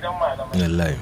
gidan malamai wallahi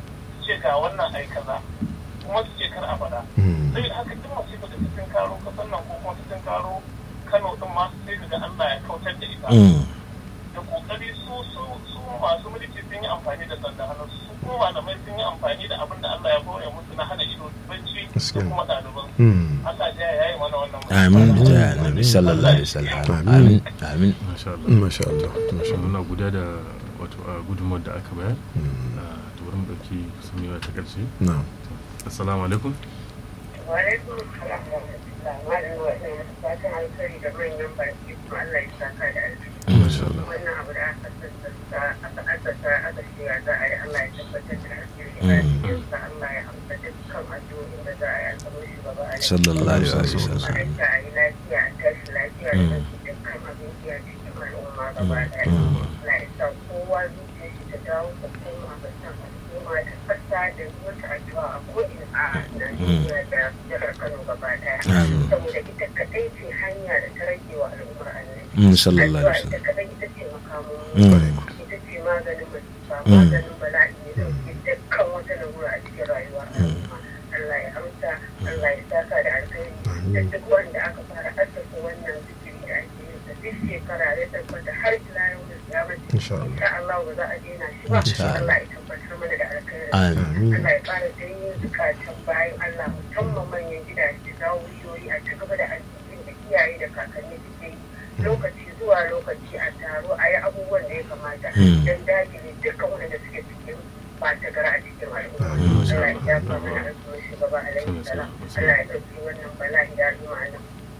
ce ga wannan ai kaza kuma su ce kar a faɗa Mm. sai haka duk masifar da cikin karo kasan nan ko kuma cikin karo Kano din ma sai ga Allah ya kautar da ita Mm. da kokari su su su masu mulki sun yi amfani da sanda hannu su kuma malamai sun yi amfani da abin da Allah ya goya musu na hana ido bacci da Gaskiya. kuma ɗaliban Mm. Allah ya yayi mana wannan amin musiba. da annabi sallallahu alaihi wasallam Amin. amin amin masha Allah masha Allah masha Allah muna guda da wato a gudunmawar da aka bayar Mm. a to bari mu ɗauki kusan mewa ta ƙarshe na'am assalamu alaikum Wa'alaikun salam wa rahmatullah. Malam wa ina masa fatan alkhairi da manyan baki kuma Allah ya saka da alkhairi. masha Allah Wannan abu da aka sassanta aka asasa aka shirya za a yi Allah ya tabbatar da alkhairi. Mm. Arzikinsa Allah ya amsa dukkan addu'o'in da za a yi a saman shugaba a sallallahu alaihi wasallam Ma'aikata a yi lafiya a tashi lafiya da ɗauki dukkan abin iya cikin al'umma gaba ɗaya. Allah ya sa kowa zuciya shi ta dawo ta koma ga san al'umma da ƙasa da wata addu'a a ko'ina a Najeriya da jihar Kano gaba ɗaya. Amin. Saboda ita kaɗai ce hanya da ta rage wa al'ummar annabi. Mm, sallallahu Addu'a alaihi ita wasallam kaɗai ita ce makamun Mm. ita ce maganin masifa Mm. maganin bala'i ne dauke dukkan wata larura a cikin rayuwa al'umma. Allah ya amsa Allah ya saka da alkhairi da duk wanda aka fara assasa wannan zikiri da ake yin sa duk shekara ya tabbata har ila yau da kiyamati Insha Allah. insha Allah ba za a daina shi ba Insha Allah. Allah ya tabbatar mana da alkhairi amin Allah ya ƙara janyo zukatan bayan Allah musamman manyan gidaje zawuriyoyi a ci gaba da alƙirin da iyaye da kakanni suke yi lokaci zuwa lokaci a taro a yi abubuwan da ya kamata Mm. don dakile dukkan waɗanda suke cikin ɓata gara a cikin al'umma. Allah ya jafa mana alƙirin shugaba alaihi salam. Allah ya ɗauki wannan bala'i da al'umma a nan.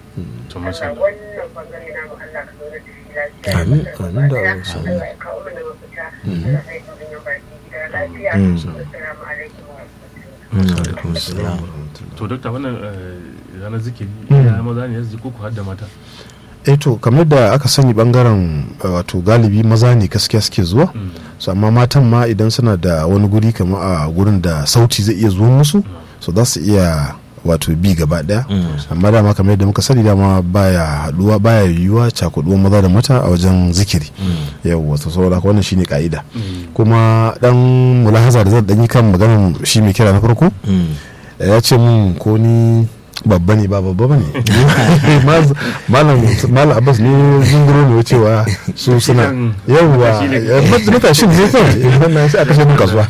to masha Allah Allah wannan bangare namu Allah ka zaune da shi lafiya. Amin, Allah amin da ya Allah sa. Allah ya kawo mana mafita. Allah ya yi manyan baki gida lafiya. Mm. Assalamu alaikum wa rahmatullahi. Mm, alaikum assalam to dokta wannan eh, ranar zikiri Mm. ya maza ne ya ziki ko ku hadda mata eh to kamar da aka sani bangaren uh, wato galibi maza ne gaskiya suke zuwa Mm. so amma matan ma idan suna da wani guri kamar a gurin da sauti zai iya zuwa musu so za su iya wato bi gaba daya Mm. amma dama kamar yadda muka sani dama baya haduwa baya yiwuwa cakuduwa maza da mata a wajen zikiri yau wato saboda haka wannan shine ka'ida Mm. kuma dan mulahaza da zan dan yi kan maganar shi mai kira na farko Mm. ya ce mun ko ni babba ne ba babba ba ne malam malam abbas ne zunguro ne cewa su suna yawwa matashin ne kawai wannan sai a kashe mun kasuwa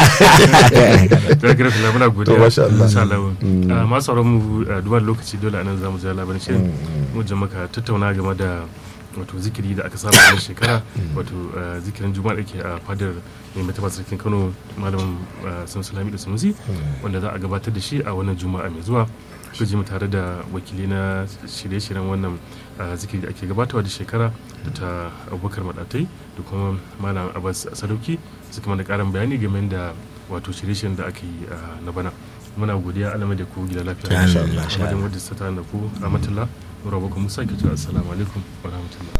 da kira kula muna godiya To, masha Allah. insha Allah Mm. Ah, masu sauran mu ah, duba da lokaci dole anan zamu ji labarin shirin mu je maka tattauna game da wato zikiri da aka saba a shekara wato ah, zikirin juma'a da ke a fadar mai mataba sarkin Kano malam sun salami da sunusi wanda za a gabatar da shi a wannan juma'a mai zuwa ku ji mu tare da wakili na shirye-shiryen wannan ah, zikiri da ake gabatarwa da shekara da ta abubakar madatai da kuma malam abbas sadauki suka mana karin bayani game da wato shirye-shiryen da aka yi ah, na bana muna godiya alamai da ku gida lafiya Amin, masha Amma da Allah. wadda ta da ku rahmatullah mura baku musa ke cewa assalamu alaikum wa rahmatullah